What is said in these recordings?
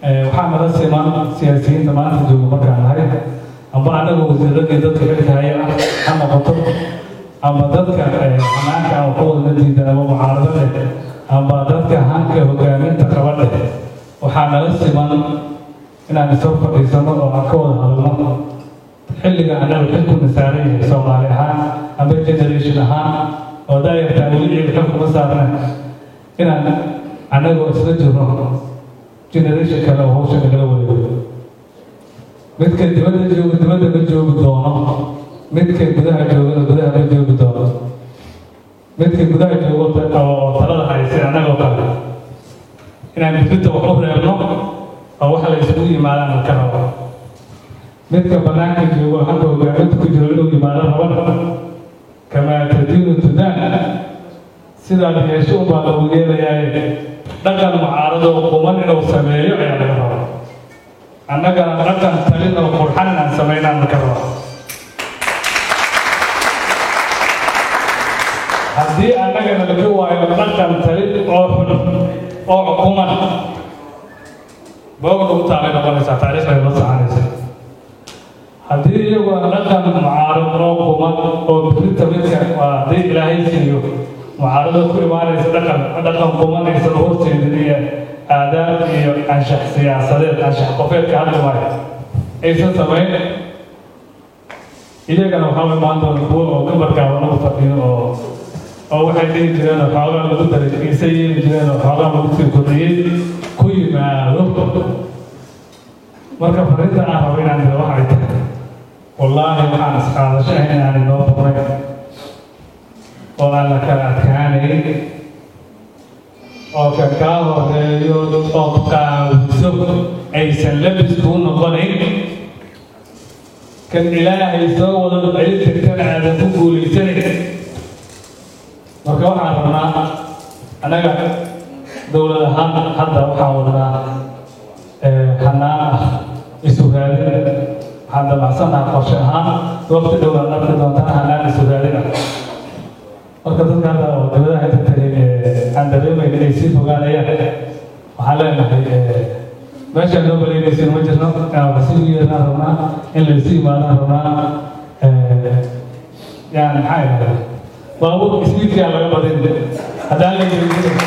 waxaa nala siman siyaasiyiinta maanta jooga markaan nahay amba anaga wasiiradii dadka xilkahaya ah ha noqoto amba dadka xanaanka aan ka wadana diidan ama mucaarado leh amba dadka hanka hogaaminta qaba leh waxaa nala siman inaan isoo fadhiisano oo aan ka wada hadalno xilliga anaga xilkuna saaran yahay soomaali ahaan amba generation ahaan oo daayartaa weli iyaga xil kuma saarna inaan annagoo isla jirno generation kale oo hawsha nagala wareego midka dibadda jooga dibadda ma joogi doono midka gudaha joogana gudaha ma joogi doono midka gudaha joogo oo talada haysay annagoo kale inaan dibadda wax u reebno oo wax la isugu yimaadaan ka rabo midka banaanka joogo hadda hogaaminta ku jiro inuu yimaado rabana kamaa tadiinu tudaan sidaad yeesho unbaa lagu yeelayaaye dhaqan mucaarado quman inuu sameeyo ayaa laga rabaa annagana dhaqan talin oo qurxan inaan samaynaan ka rabaa haddii annagana laga waayo dhaqan talin oo xun oo quman boog lagu taalay noqonaysaa taariikhday la soconaysa haddii iyaguna dhaqan mucaarad oo quman oo birinta midka waa haddii ilaahay siiyo mucaarado ku imaanaysa dhaqan dhaqan qumanaysa horteedin iyo aadaab iyo anshax siyaasadeed anshax qofeedka hadda maayo aysan samayn iyagana waxaa imaan doona kuwa oo gabarkaaba lagu fadhiyo oo oo waxay dhihi jireen oo xoogaa lagu daray ise yeeli jireen oo xoogaa lagu sii kordhiyey ku yimaado marka fariinta aan rabo inaan dira waxay tahay wallaahi waxaan isqaadasho ahayn inaan inoo furnay oo aan la kala adkaanayn oo ka kaa horeeyo oo qaawiso aysan labis kuu noqonayn kan ilaahay soo wada celin kartana aadan ku guulaysanayn marka waxaan rabnaa annaga dowlad ahaan hadda waxaan wadnaa hanaan ah isu raadin waxaan damacsannaha qorshe ahaan waqti dhowaan arki doontaan hanaan isu raadin ah marka dadka hadda oo dibadaha inta tagay aan dareemayn inay sii fogaanayaan waxaan leenahay meeshaan loo baleynaysin ma jirno inaan wax sii yeernaan rabnaa in laysu yimaadaan rabnaa yani maxaa idhahdaa baabuur ismiidkaa laga badin haddaan la yeelin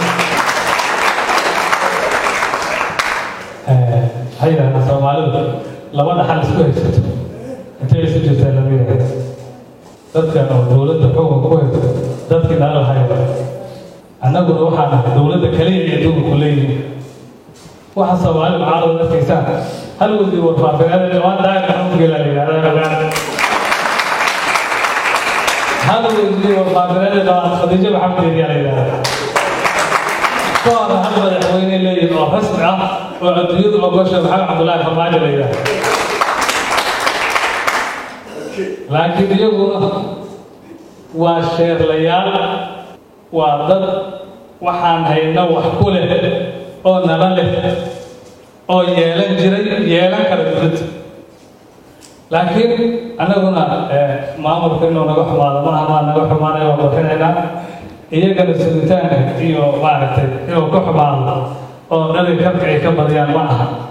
ha yidhahdaa soomaalidu laba dhaxal isku haysato intay isu jirtaa lama yidhahda dadkan oo dowladda xukunka ku haysto dadkii nala hayo annaguna waxaan ahay dowladda kaliya ee adduunka ku leeyihin waxa soomaali mucaarada darkaysaan hal wasiir warfaafineed waan daaya xukugela la yidhahdaa hal wasiir warfaafineed qabaad khadiijo maxamed eediyaa la yidhahdaa kahor hal madaxweyne leeyihin oo rasmi ah oo adduunyadu ogosha maxamed cabdullaahi farmaajo la yidhahdaa laakiin iyaguna waa sheerlayaal waa dad waxaan hayna wax ku leh oo nala leh oo yeelan jiray yeelan kara dowladda laakiin annaguna maamulka inuu naga xumaado maaha maa naga xumaanaya waa bixinaynaa iyagana sugitaanka iyo maaragtay inuu ka xumaado oo dhali karka ay ka badiyaan ma aha